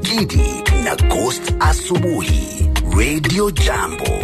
Gidi na Ghost Asubuhi Radio Jambo.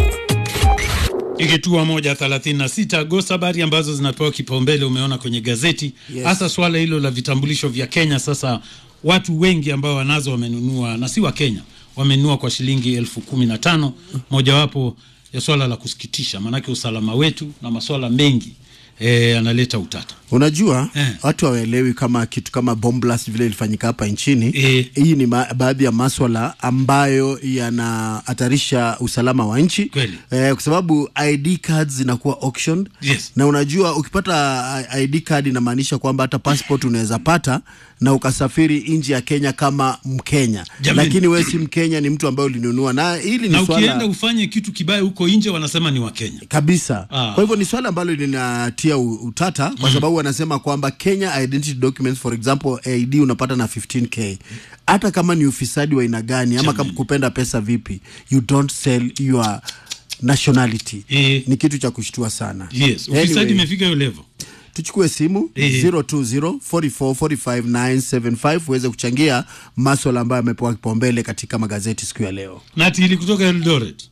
Ikitua moja thelathini na sita Agosti, habari ambazo zinapewa kipaumbele umeona kwenye gazeti hasa Yes. swala hilo la vitambulisho vya Kenya. Sasa watu wengi ambao wanazo wamenunua na si wa Kenya, wamenunua kwa shilingi elfu kumi na tano mojawapo ya swala la kusikitisha, maanake usalama wetu na maswala mengi eh, analeta utata. Unajua Eh. watu hawaelewi kama kitu kama bomb blast vile ilifanyika hapa nchini. Eh. Hii ni ma- baadhi ya maswala ambayo yanahatarisha usalama wa nchi Kweli. eh, kwa sababu ID cards zinakuwa auctioned Yes. na unajua ukipata ID card inamaanisha kwamba hata passport unaweza pata na ukasafiri nje ya Kenya kama Mkenya, Jamani. lakini wewe si Mkenya, ni mtu ambaye ulinunua, na hili Na ni ukienda swala ufanye kitu kibaya huko nje, wanasema ni wa Kenya. kabisa. Ah. Kwa hivyo ni swala ambalo linatia u- utata kwa sababu wanasema kwamba Kenya identity documents for example ID unapata na 15k hata kama ni ufisadi wa aina gani ama kama kupenda pesa vipi, you don't sell your nationality. Eh. Ni kitu cha kushtua sana. Yes, ufisadi Anyway, imefika hiyo level. tuchukue simu Eh. 020 44 45 975 uweze kuchangia maswala ambayo yamepewa kipaumbele katika magazeti siku ya leo. Natili kutoka Eldoret.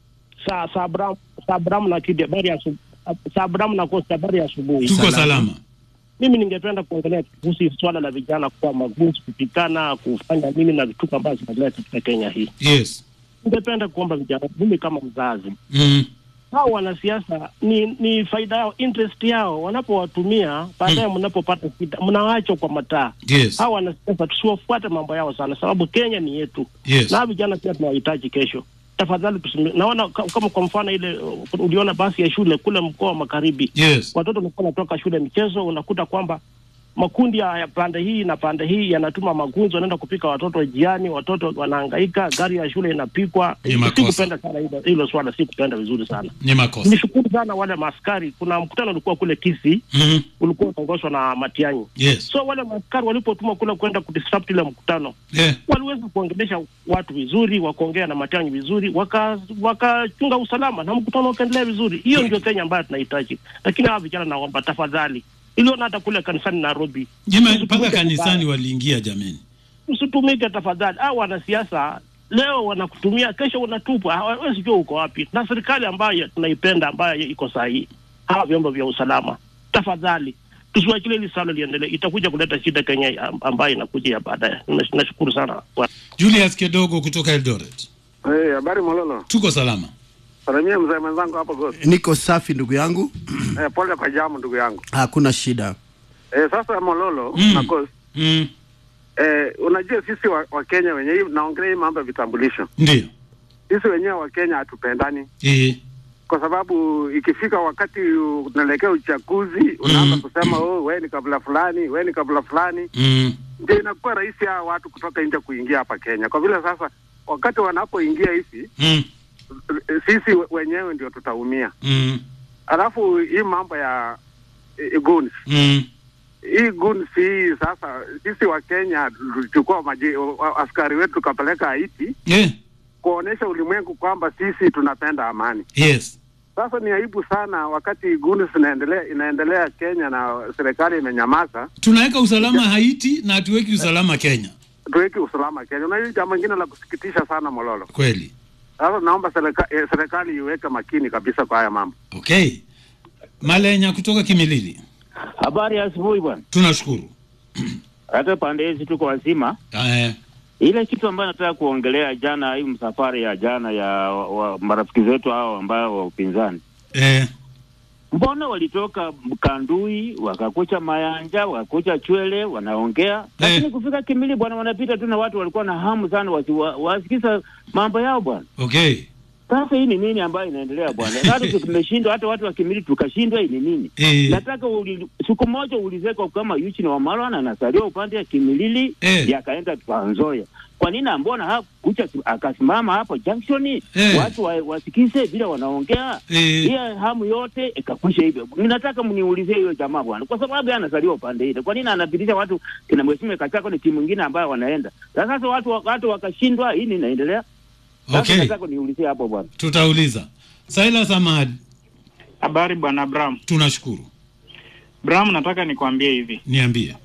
Sa Sabram Sabram na Kidi habari ya asu- Sabram na Costa habari ya asubuhi. Tuko salama. Mimi ningependa kuongelea kuhusu swala la vijana kuwa magunzi, kupigana, kufanya nini na vituko ambazo zinaendelea katika Kenya hii. Yes. Ningependa kuomba vijana, mimi kama mzazi, Mm. hao wanasiasa ni ni faida yao, interest yao, wanapowatumia baadaye, mnapopata shida mnawaachwa kwa mataa. Yes. Hao wanasiasa tusiwafuate mambo yao sana, sababu Kenya ni yetu Yes. na hawa vijana pia tunawahitaji kesho. Tafadhali tusimi, naona ka- kama kwa mfano ile uh, uliona basi ya shule kule mkoa wa Magharibi, Yes. watoto walikuwa wanatoka shule michezo, unakuta kwamba makundi ya ya pande hii na pande hii yanatuma magunzo, wanaenda kupika watoto jiani, watoto wanahangaika, gari ya shule inapikwa. Ni makosa. Sikupenda sana hilo hilo swala, sikupenda vizuri sana. Ni makosa. Nishukuru sana wale maaskari. Kuna mkutano ulikuwa kule Kisii, Mm. ulikuwa unaongozwa na Matiang'i. Yes. So wale maaskari walipotuma kule kwenda kudisrupt ile mkutano Yeah. waliweza kuongelesha watu vizuri, wakaongea na Matiang'i vizuri, waka- wakachunga usalama na mkutano ukaendelea vizuri. Hiyo ndio Kenya ambayo tunahitaji, lakini hawa vijana naomba tafadhali, iliona hata kule kanisani Nairobi, Jema mpaka Usitumike kanisani vibaya. waliingia jameni. usitumike tafadhali. Hao wanasiasa leo wanakutumia, kesho unatupwa, hawezi jua uko wapi. Na serikali ambayo tunaipenda ambayo iko sahihi, hawa vyombo vya usalama, tafadhali tusiwachilie hili swala liendelee, itakuja kuleta shida Kenya am- ambayo inakuja ya baadaye. Nash- Nashukuru sana Bwana. Julius Kedogo kutoka Eldoret. Hey, habari Mololo. Tuko salama. Salamia mzee mwenzangu hapo Ghost. Niko safi ndugu yangu, Eh, pole kwa jamu ndugu yangu. hakuna shida. Eh, sasa Mololo Mm. na Ghost. Mm. Eh, unajua sisi wa, wa Kenya wenyewe naongelea hii mambo ya vitambulisho. Ndio. Sisi wenyewe wa Kenya hatupendani Eh. kwa sababu ikifika wakati unaelekea uchaguzi unaanza Mm. kusema oh, wewe ni kabila fulani, wewe ni kabila fulani, Mm. ndio inakuwa rahisi hawa watu kutoka nje kuingia hapa Kenya. Kwa vile sasa wakati wanapoingia hivi Mm. eh, sisi we- wenyewe ndio tutaumia. Mm. Alafu hii mambo ya eh, guns Mm. hii guns hii sasa, sisi wa Kenya tulichukua maji- wa- askari wetu tukapeleka Haiti Eh. kuonesha ulimwengu kwamba sisi tunapenda amani. Yes. Sasa ni aibu sana wakati guns inaendelea inaendelea Kenya na serikali imenyamaza, Tunaweka usalama Haiti na hatuweki usalama Kenya. tuweki usalama Kenya. Na hili jambo lingine la kusikitisha sana Mololo. Kweli. Sasa naomba serika, eh, serikali iweke makini kabisa kwa haya mambo. Okay. Malenya kutoka Kimilili. Habari ya asubuhi bwana. Tunashukuru. Hata pande hizi tuko wazima. Eh. Ile kitu ambayo nataka kuongelea jana, hii msafari ya jana ya wa, wa, marafiki zetu hao ambao wa upinzani, Eh. mbona walitoka Kandui wakakucha Mayanja wakakucha Chwele wanaongea, lakini kufika Kimili bwana, wanapita tu na watu walikuwa na hamu sana wasi, wa, wasikiza mambo yao bwana. Okay. Sasa hii ni nini ambayo inaendelea bwana? Hata tumeshindwa, hata watu wa Kimili tukashindwa, hii ni nini? Eh. Nataka uli, siku moja ulizeka kama Yuchi na Wamalwa na anasalia upande ya Kimilili Eh. yakaenda Trans Nzoia. Kwa nini ambona hakucha akasimama hapo junction Eh. watu wa, wasikize vile wanaongea Eh. hiyo hamu yote ikakwisha hivyo. Ninataka mniulizie hiyo jamaa bwana, kwa sababu yeye anazaliwa upande ile. Kwa nini anapitisha watu kina mheshimiwa Kachako ni timu nyingine ambayo wanaenda sasa? Sasa watu watu wakashindwa, hii nini inaendelea? Sasa Okay. nataka niulizie hapo bwana. Tutauliza. Silas Ahmad, Habari bwana Bram. tunashukuru. Bram, nataka nikwambie hivi, Niambie.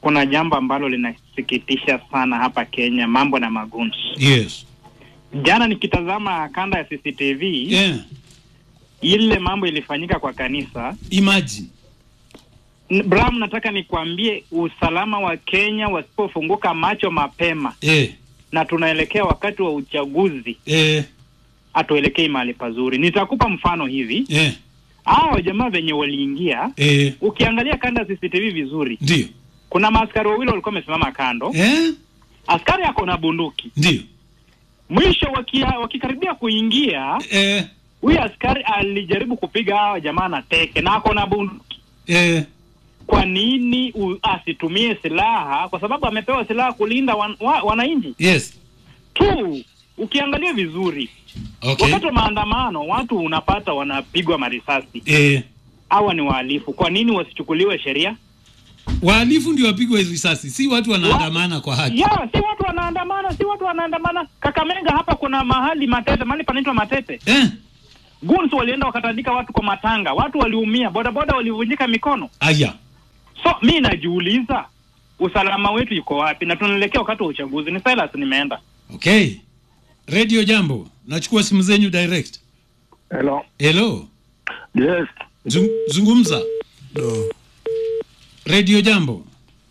kuna jambo ambalo linasikitisha sana hapa Kenya, mambo na magunzi. yes Jana nikitazama kanda ya CCTV yeah. ile mambo ilifanyika kwa kanisa imagine N- Bram, nataka nikwambie usalama wa Kenya wasipofunguka macho mapema, eh, na tunaelekea wakati wa uchaguzi, eh, hatuelekei mahali pazuri. Nitakupa mfano hivi, eh, hao jamaa venye waliingia, eh, ukiangalia kanda ya CCTV vizuri, ndio kuna maaskari wawili walikuwa wamesimama kando, eh, askari ako na bunduki. ndio Mwisho wakia, wakikaribia kuingia, eh, huyu askari alijaribu kupiga hawa jamaa na teke na ako na bunduki. eh, Kwa nini u, asitumie silaha? Kwa sababu amepewa silaha kulinda wan, wa, wananchi yes tu. Ukiangalia vizuri, okay wakati wa maandamano watu unapata wanapigwa marisasi. eh, Hawa ni wahalifu, kwa nini wasichukuliwe sheria? wahalifu ndio wapigwe risasi si watu wanaandamana kwa haki Ya, si watu wanaandamana, si watu wanaandamana. Kakamega hapa kuna mahali Matete, mahali panaitwa Matete, eh, guns walienda wakatandika watu kwa matanga, watu waliumia, bodaboda walivunjika mikono. aya So mi najiuliza usalama wetu iko wapi, na tunaelekea wakati wa uchaguzi. Ni Silas, nimeenda okay radio jambo nachukua simu zenyu direct Hello. hello Yes. Zung, zungumza Do. radio jambo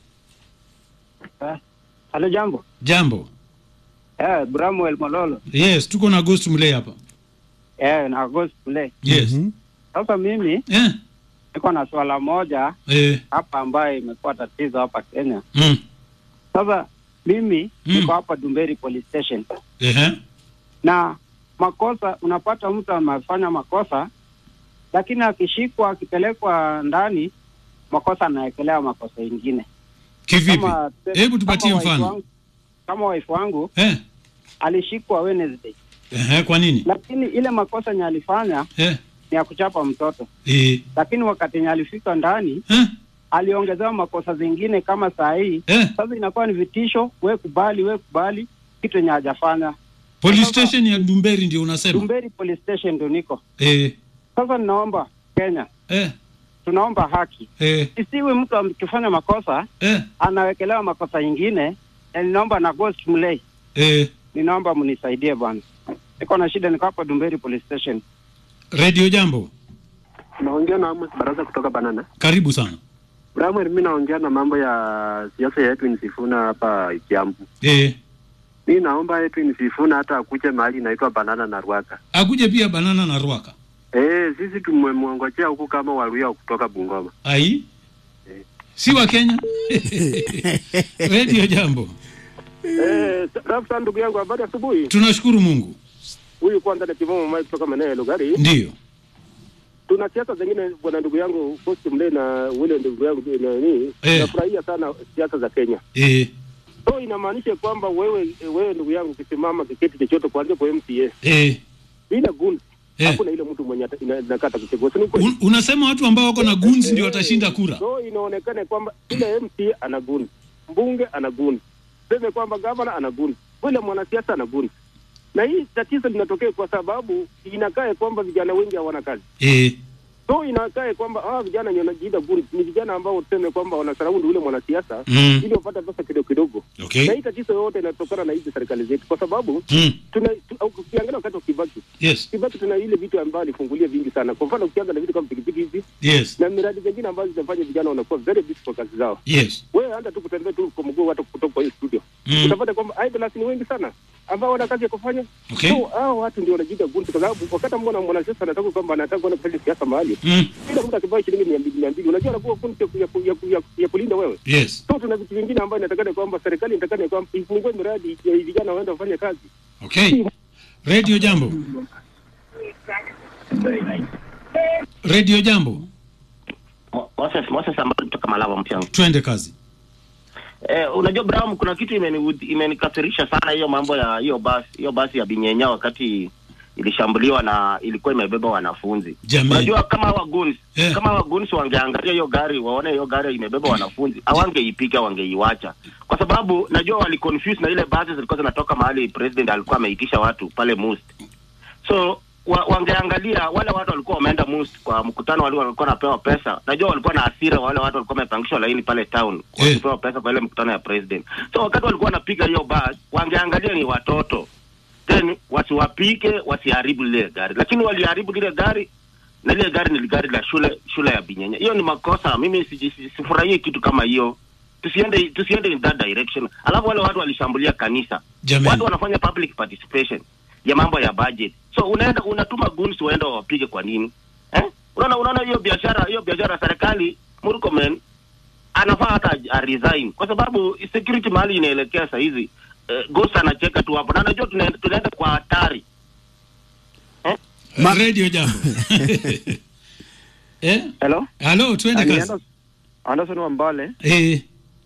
Halo, jambo. jambo Eh, Bramwell Mololo. yes tuko na ghost mlei hapa Eh, na Agost Play. yes Mhm. Sasa mimi eh, niko na swala moja eh, hapa ambayo imekuwa tatizo hapa Kenya. mm, Sasa mimi Mm. niko hapa Dumberi Police Station eh, na makosa, unapata mtu amefanya makosa, lakini akishikwa akipelekwa ndani, makosa anawekelea makosa ingine. kivipi Kama- hebu tupatie kama wife mfano wangu- Kama wife wangu eh, alishikwa Wednesday, eh, kwa nini lakini ile makosa nye alifanya eh, ni ya kuchapa mtoto, eh, lakini wakati nye alifika ndani eh, aliongezewa makosa zingine kama saa hii. eh. Sasa inakuwa ni vitisho, we kubali, we kubali kitu yenye hajafanya. police Sasa- station ya dumberi ndio unasema Dumberi Police Station ndo niko eh, sasa. Ninaomba Kenya, eh, tunaomba haki, eh, isiwe mtu akifanya makosa eh, anawekelewa makosa ingine. Na ninaomba na Ghost Mlei, eh. ninaomba mnisaidie bwana, niko na shida, niko hapa Dumberi Police Station. radio jambo Naongea na Amos Baraza kutoka Banana. karibu sana Bramwell, mimi naongea na mambo ya siasa ya Edwin Sifuna hapa Kiambu. eh, Mi naomba Edwin Sifuna hata akuje mahali inaitwa Banana na Rwaka. akuje pia banana na rwaka Eh, sisi tumemwongojea huku kama Waluya kutoka Bungoma. ai si wa kenya radio jambo Eh, rafsa ndugu yangu, habari asubuhi. tunashukuru mungu Huyu kwanza ni Kivomo Mike kutoka maeneo ya Lugari. ndiyo Tuna siasa zingine bwana ndugu yangu Post Mle na wile ndugu yangu nani, Eh. nafurahia sana siasa za Kenya. eh, So inamaanisha kwamba wewe wewe ndugu yangu ukisimama kiketi chochote kuanzia kwa MCA eh, bila gun eh. hakuna ile mtu mwenye ata- ina- inakata kuchagua. Si ni kweli? Un, unasema watu ambao wako na guns ndio watashinda kura So inaonekana kwamba ile MCA ana gun, mbunge ana gun, seme kwamba gavana ana gun, vile mwanasiasa ana gun. Na hii tatizo linatokea kwa sababu inakaa kwamba vijana wengi hawana kazi. eh, So inakaa kwamba hawa vijana wenye wanajiita gun ni vijana ambao tuseme kwamba wanasaraundi ule mwanasiasa mm, ili wapate pesa kidogo kidogo. Na okay hii tatizo yote inatokana na hizi serikali zetu, kwa sababu mm, tuna tu, au ukiangalia wakati wa Kibaki, yes Kibaki tuna ile vitu ambayo alifungulia vingi sana. Kwa mfano ukiangalia vitu kama pikipiki hizi yes na miradi zingine ambazo zinafanya vijana wanakuwa very busy kwa kazi zao. yes Wewe hata tu kutembea tu kwa mguu hata kutoka kwa hii studio mm, utapata kwamba idlers ni wengi sana ambao wana kazi ya kufanya. okay So hao watu ndio wanajiita gunzi, kwa sababu wakati mbona mwanasiasa anataka kwamba anataka kwenda kufanya siasa mahali, mm, kila mtu akivaa shilingi mia mbili mia mbili, unajua anakuwa gunzi ya, ku- ya, ku- ya, ku- ya, ku- ya kulinda wewe. yes So tuna vitu vingine ambayo inatakana kwamba serikali inatakana kwamba ifungue miradi ya vijana waende wafanye kazi. okay radio jambo radio jambo Mo- Moses Moses ambaye kutoka Malava Mpiango. twende kazi Eh, unajua Brown, kuna kitu imeni- imenikasirisha sana hiyo mambo ya hiyo basi hiyo basi ya Binyenya wakati ilishambuliwa na ilikuwa imebeba wanafunzi. Jamii. Unajua kama waguns Eh. kama waguns wangeangalia hiyo gari waone hiyo gari imebeba wanafunzi, hawangeipiga wangeiwacha, kwa sababu najua wali confuse na ile basi zilikuwa zinatoka mahali president alikuwa ameitisha watu pale Must. So wa, wangeangalia wale watu walikuwa wameenda mus kwa mkutano wale walikuwa wanapewa pesa. Najua walikuwa na hasira wale watu walikuwa wamepangishwa laini pale town wakipewa pesa kwa ile mkutano ya president. So wakati walikuwa wanapiga hiyo bus, wangeangalia ni watoto then wasiwapike, wasiharibu lile gari, lakini waliharibu lile gari na lile gari ni gari la shule shule ya Binyenya. Hiyo ni makosa. Mimi siji- si- sifurahii kitu kama hiyo. Tusiende tusiende in that direction. Alafu wale watu walishambulia kanisa. Jamani. Watu wanafanya public participation ya mambo ya budget. So unaenda unatuma goons waende wapige kwa nini? Eh? Unaona unaona hiyo biashara hiyo biashara serikali Murkomen anafaa hata a resign kwa sababu security mahali inaelekea saa hizi eh, Ghost anacheka tu hapo na najua tunaenda, tunaenda kwa hatari. radio jambo eh? Hello? halo tuende Ani kazi Anderson- Anderson Wambale. eh,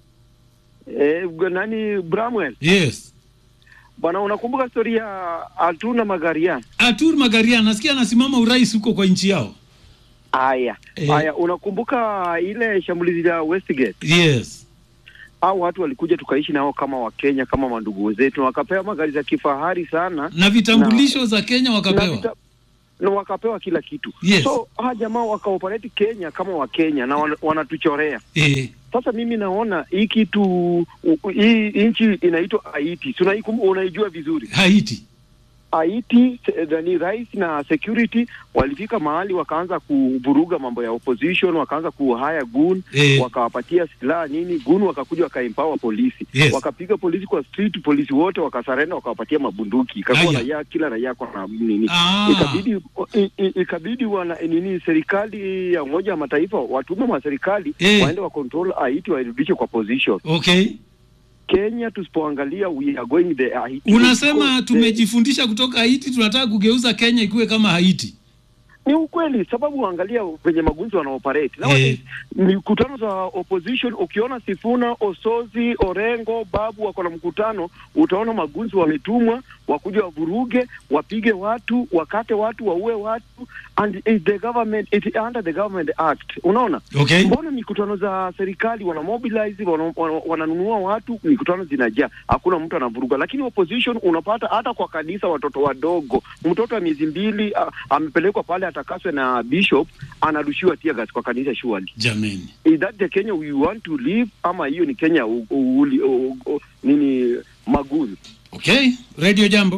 Eh, g- nani Bramwell? yes Bwana unakumbuka story ya Altuna Magaria? atur magaria nasikia anasimama urais huko kwa nchi yao Haya. Eh. Haya, unakumbuka ile shambulizi la Westgate? yes Hao watu walikuja tukaishi nao kama Wakenya kama mandugu zetu na wakapewa magari za kifahari sana na vitambulisho za kenya na wakapewa vita- na wakapewa kila kitu. Yes. So hawa jamaa wakaoperate Kenya kama Wakenya na wana- wanatuchorea. eh, Sasa mimi naona hii kitu u- u- hii nchi inaitwa Haiti. Si unaikum- unaijua vizuri. haiti Haiti se- nani rais na security walifika mahali wakaanza kuvuruga mambo ya opposition, wakaanza kuhaya gun Eh. wakawapatia silaha nini, gun wakakuja wakaempower polisi Yes. wakapiga polisi kwa street, polisi wote wakasarenda, wakawapatia mabunduki, ikakuwa Aya. raia, kila raia kwa na nini Ah. ikabidi i- i- ikabidi wana nini, serikali ya Umoja wa Mataifa watume wa serikali Eh. waende wa control Haiti wairudishe kwa position. okay Kenya tusipoangalia we are going the Haiti unasema because the- tumejifundisha kutoka haiti tunataka kugeuza kenya ikuwe kama haiti ni ukweli sababu angalia venye magunzi wanaoperate Eh. nowadays mikutano za opposition ukiona Sifuna, Osozi, Orengo, Babu wako na mkutano, utaona magunzi wametumwa wakuja wavuruge, wapige watu, wakate watu, waue watu and it the government it under the government act. Unaona? Okay. Mbona mikutano za serikali wana mobilize wana, wana, wananunua watu, mikutano zinajaa, hakuna mtu anavuruga, lakini opposition unapata hata kwa kanisa, watoto wadogo, mtoto wa miezi mbili a- amepelekwa pale atakaswe na bishop, anarushiwa tear gas kwa kanisa surely. jameni Is that the Kenya we want to live ama hiyo ni Kenya u, u, uli- u, u, nini maguni? okay radio jambo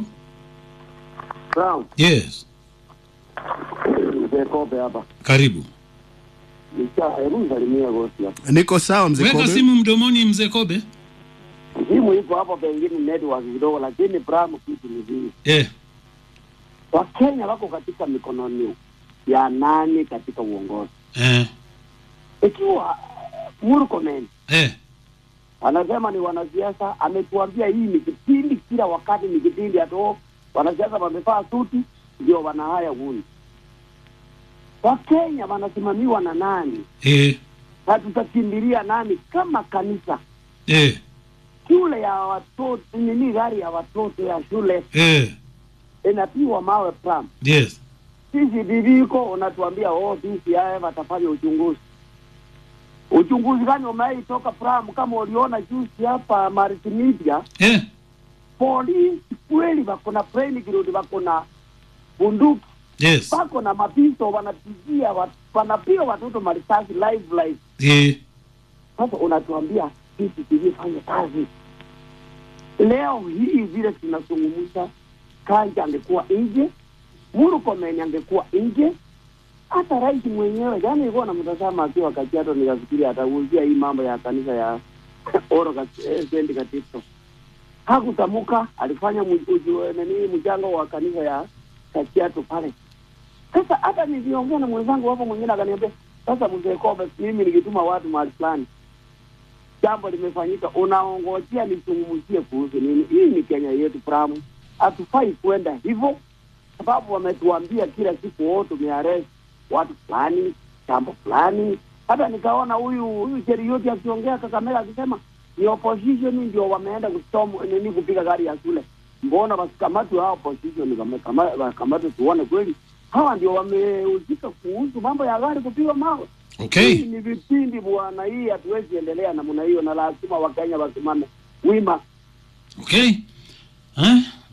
Brown, yes mzee Kobe hapa. karibu Nisha, hebu nisalimie gosi hapa. niko sawa mzee weka Kobe. simu mdomoni mzee kobe Simu iko hapo, pengine network kidogo, lakini Brown, kitu ni hii. eh, Wakenya wako katika mikononi ya nani katika uongozi? eh, Ikiwa Murkomen eh, anasema ni wanasiasa, ametuambia hii ni kipindi, kila wakati ni kipindi, hata wanasiasa wamevaa suti ndio wanahaya guni. Wakenya wanasimamiwa na nani? eh, na tutakimbilia nani kama kanisa? eh, Shule ya watoto nini, gari ya watoto ya shule eh, inapigwa mawe pram. yes Sisi bibiko unatuambia oh, sisi haya watafanya uchunguzi. Uchunguzi gani umewahi toka pram? Kama uliona juzi hapa multimedia, eh, polisi kweli wako na plain ground, wako na bunduki, yes wako na mapisto, wanapigia wat, wanapiga watoto marisasi live live. eh, Sasa unatuambia sisi tulifanya kazi leo hii vile tunazungumza, Kanja angekuwa nje, Murkomen angekuwa nje, hata rais mwenyewe jana ilikuwa namtazama akiwa Kajiado, nikafikiri atauzia hii mambo ya kanisa ya Oro Kat- eh, St. Cathedral. Hakutamuka, alifanya mu- uju- nini mchango wa kanisa ya Kajiado pale. Sasa hata niliongea na mwenzangu hapo mwingine akaniambia, sasa mzee Kobe, mimi nikituma watu mahali fulani jambo limefanyika, unaongojea nizungumzie kuhusu nini? Hii ni Kenya yetu Pramu, hatufai kwenda hivyo, sababu wametuambia kila siku wao tumearrest watu fulani, jambo fulani. Hata nikaona huyu huyu Cherioti akiongea Kakamega akisema ni opposition ndio wameenda kustom nini kupiga gari ya shule. Mbona wasikamatwe hao opposition, wamekama- wakamatwe tuone kweli hawa ndio wamehusika kuhusu mambo ya gari kupigwa mawe. okay Hii ni vipindi bwana, hii hatuwezi endelea namna hiyo, na lazima Wakenya wasimame wima. okay eh?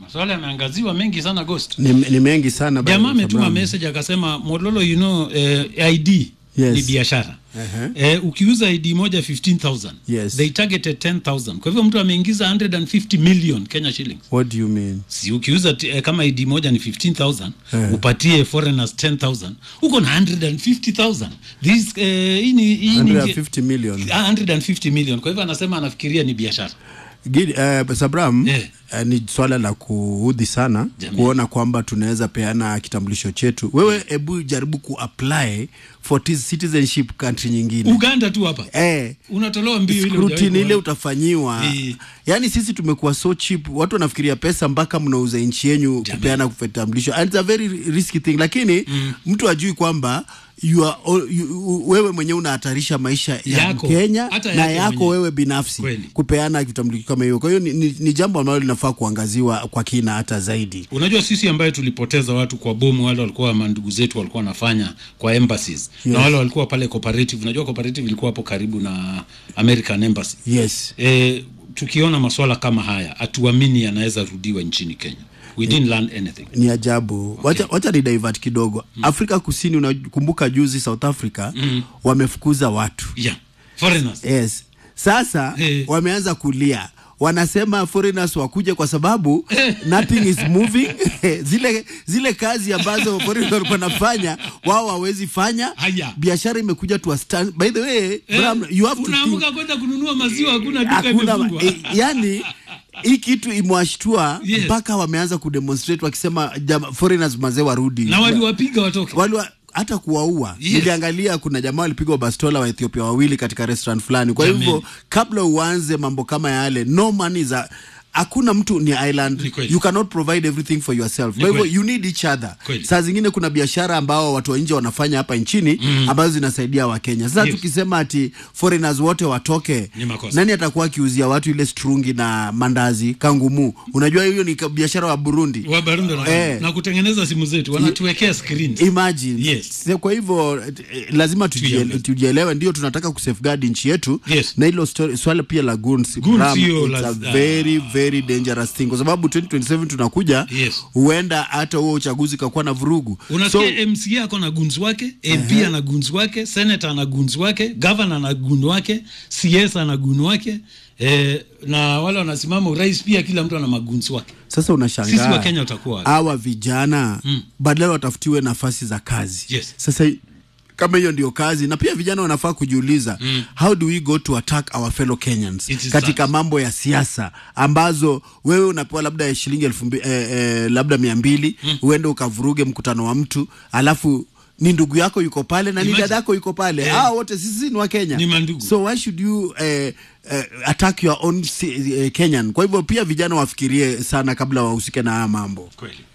maswala yameangaziwa mengi sana ghost ni, ni mengi sana jamaa bwana ametuma Abraham. message akasema mololo you know eh, id Yes. ni biashara Ehe. eh, ukiuza id moja 15000 Yes. they targeted 10000 kwa hivyo mtu ameingiza 150 million kenya shillings What do you mean? si ukiuza t- eh, kama id moja ni 15000 Eh. upatie foreigners 10000 uko na 150000 this eh, hii ni hii ni 150 million. Ah, 150 million kwa hivyo anasema anafikiria ni biashara Gidi, uh, Sabram uh, ni swala la kuudhi sana kuona kwamba tunaweza peana kitambulisho chetu. Wewe hebu jaribu kuapply for tis- citizenship country nyingine. uganda tu hapa eh, unatolewa mbio ile scrutiny hujawahi ile kuona. utafanyiwa Eh. yaani sisi tumekuwa so cheap watu wanafikiria pesa mpaka mnauza nchi yenyu kupeana vitambulisho and it's a very risky thing lakini mtu ajui kwamba you are, all- you, wewe mwenyewe unahatarisha maisha ya Yako. Mkenya Hata na yake yako mwenyewe. wewe binafsi Kweli. kupeana vitambulisho kama hiyo kwa hiyo ni, ni, ni jambo ambalo linafaa kuangaziwa kwa kina hata zaidi unajua sisi ambaye tulipoteza watu kwa bomu wale walikuwa mandugu zetu walikuwa wanafanya kwa embassies Yes. na wale walikuwa pale cooperative unajua cooperative ilikuwa hapo karibu na american embassy yes e, tukiona maswala kama haya hatuamini yanaweza rudiwa nchini kenya we didn't learn anything ni ajabu wacha, wacha ni divert kidogo afrika kusini unakumbuka juzi south africa Mm. wamefukuza watu yeah foreigners yes sasa wameanza kulia wanasema foreigners wakuje kwa sababu nothing is moving zile zile kazi ambazo foreigners walikuwa wanafanya wao hawezi fanya Haya. biashara imekuja to a stand by the way Bram, you have to think unaamuka kwenda kununua maziwa hakuna duka hakuna imefungwa e, yani hii kitu imewashtua Yes. mpaka wameanza kudemonstrate wakisema jama, foreigners mazee warudi na waliwapiga watoke Waliwa, hata kuwaua Yes. niliangalia kuna jamaa walipigwa bastola wa ethiopia wawili katika restaurant fulani kwa Jameni. hivyo kabla uanze mambo kama yale no money za hakuna mtu ni island you cannot provide everything for yourself Ni kwa hivyo kweli. you need each other Kweli. saa zingine kuna biashara ambao watu wa nje wanafanya hapa nchini Mm. ambazo zinasaidia wakenya sasa Yes. tukisema ati foreigners wote watoke Ni makosa. nani atakuwa akiuzia watu ile strungi na mandazi kangumu unajua hiyo ni ka- biashara wa burundi wa Barundo na, Eh. na kutengeneza simu zetu wanatuwekea screens imagine Yes. So, kwa hivyo eh, lazima tujiele- tujielewe ndio tunataka kusafeguard nchi yetu Yes. na hilo story- swala pia la guns, Guns Bram, hiyo it's la- a very very dangerous thing kwa sababu 2027 tunakuja Yes. huenda hata huo uchaguzi kakuwa na vurugu unasikia mca ako na gunzi wake mp Ehe. ana gunzi wake senator ana gunzi wake gavana ana gun wake cs ana gun wake eh, na wale wanasimama urais pia kila mtu ana magunzi wake sasa sisi unashangaa wa kenya utakuwa wapi? hawa vijana Mm. badala watafutiwe nafasi za kazi Yes. sasa kama hiyo ndio kazi na pia vijana wanafaa kujiuliza Mm. how do we go to attack our fellow kenyans It is katika mambo ya siasa ambazo wewe unapewa labda shilingi elfu mbi, eh, eh, labda mia mbili Mm. uende ukavuruge mkutano wa mtu alafu ni ndugu yako yuko pale na ni Imagine. dada yako yuko pale Eh. hawa wote sisi ni wa Kenya Ni mandugu. so why should you eh, eh, attack your own si- eh, Kenyan kwa hivyo pia vijana wafikirie sana kabla wahusike na haya mambo kweli